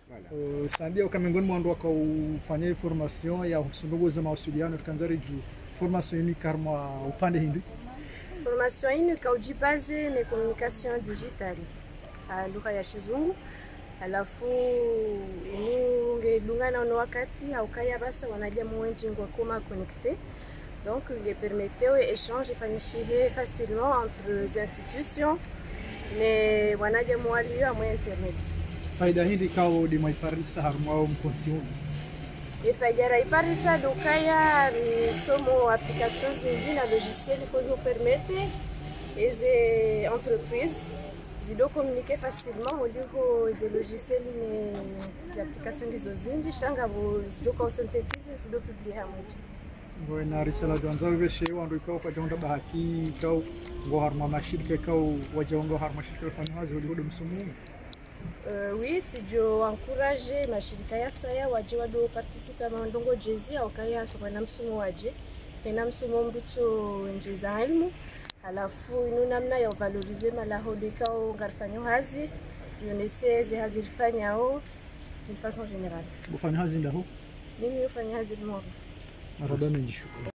Uh, sandia uka miongoni mwa wandu wakaufanya hii formation ya usundugu za mawasiliano tukanzari juu formation ini karma upande hindi Formation hii ikaujibaze ni communication digital ah, lugha ya Kizungu, alafu ingelungana na wakati haukaya basa wanaja mwenji ngwa koma connecté donc il permettait au échange ifanyishihe facilement entre les institutions ne wanaja mwalio amwe internet faida hindi kao di maiparisa harma au mkonsiuni ifajara iparisa dukaya ni somo application zingi na logiciel kozo permete eze entreprise zido communiquer facilement muliko ze logiciel ne ze application ngizo zinji shanga bo zido kwa synthétise zido publier hamoja ngo na risala janza veshe wandu ikao kwa jonda bahati ikao ngo harma mashirika ikao wajaongo harma shirika fanya hazi ulihudu msumu Uh, oui tijo encourage mashirika ya saya waje wado participe mandongo jezi aukaya tokana msumo waje kena msumo mbuto njeza ilmu halafu inu namna ya valorize malahodo ikao ngarfanyo hazi yonese ze hazirifanyao d'une façon générale kufanya hazi ndaho mimi ufanya hazi moro maraba menjishukuru